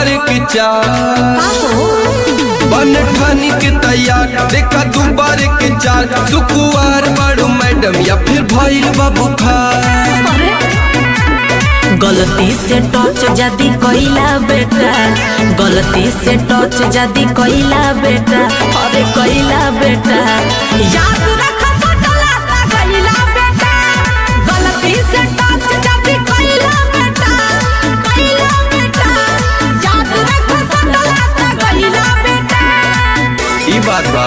बार के चार बन ठानी के तैयार देखा दू बार के चार सुकुआर बाड़ू मैडम या फिर भइल बा बुखार गलती से टच जदी कइला बेटा गलती से टच जदी कइला बेटा अरे कइला बेटा याद रख सटला ता कइला बेटा गलती से टच जदी कइला बेटा कइला बेटा याद रख सटला ता कइला बेटा ई बात बा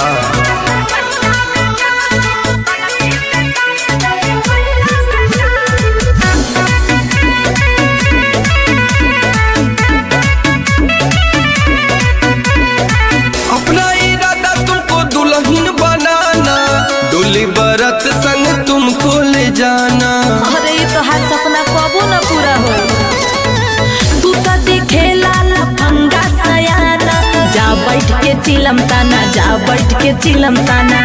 अपना इरादा तुमको दुल्हन बनाना डोली बरत संग तुमको ले जाना अरे ये तो हर सपना कबो न पूरा हो तू तो दिखेला लफंगा सयाना जा बैठ के चिलम ताना जा बैठ के चिलम ताना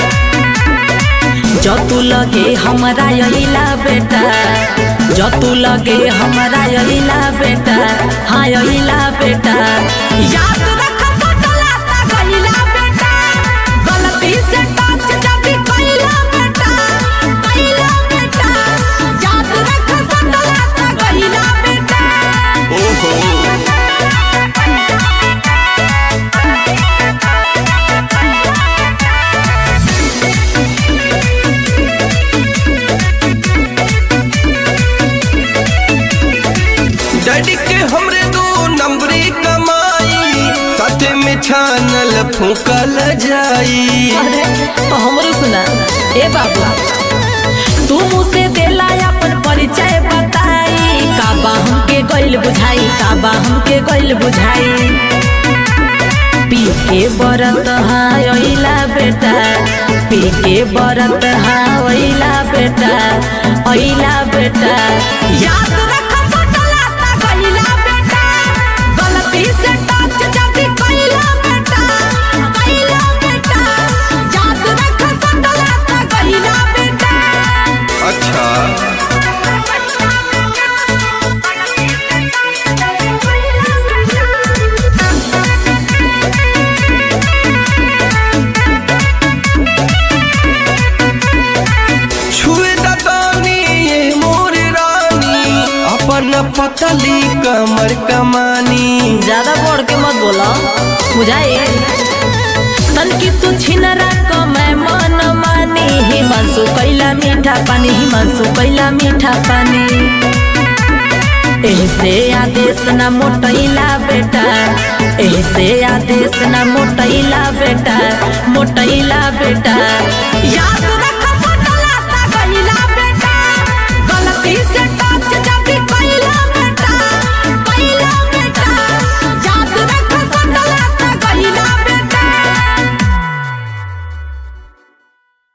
जो तू लगे हमारा यहीला बेटा जो तू लगे हमारा यहीला बेटा हाँ यहीला बेटा याद रख सटला ता गइला बेटा गलती से टच जदी कइला बेटा कइला बेटा याद रख सटला ता गइला बेटा ओहो डैडी के हमरे दो नंबरी कमाई साथे में छानल फूकल जाई अरे तो हमरो सुना ए बाबू तू मुझसे देला अपन परिचय बताई काबा हमके गइल बुझाई काबा हमके गइल बुझाई पी के बरत हाँ अइला बेटा पी के बरत हाँ अइला बेटा अइला बेटा याद रख सटला ता गइला बेटा गलती से टच जदी कइला बेटा कइला बेटा याद रख सटला ता गइला बेटा अच्छा छुए दानी ये मोर रानी अपन पतली कमर कमानी ज्यादा बढ़ के मत बोला बुझाए तनकी तू छिनरा क मैं मन मानी हिमांशु कैला मीठा पानी हिमांशु कैला मीठा पानी ऐसे आदेश ना मोटैला बेटा ऐसे आदेश ना मोटैला बेटा मोटैला बेटा याद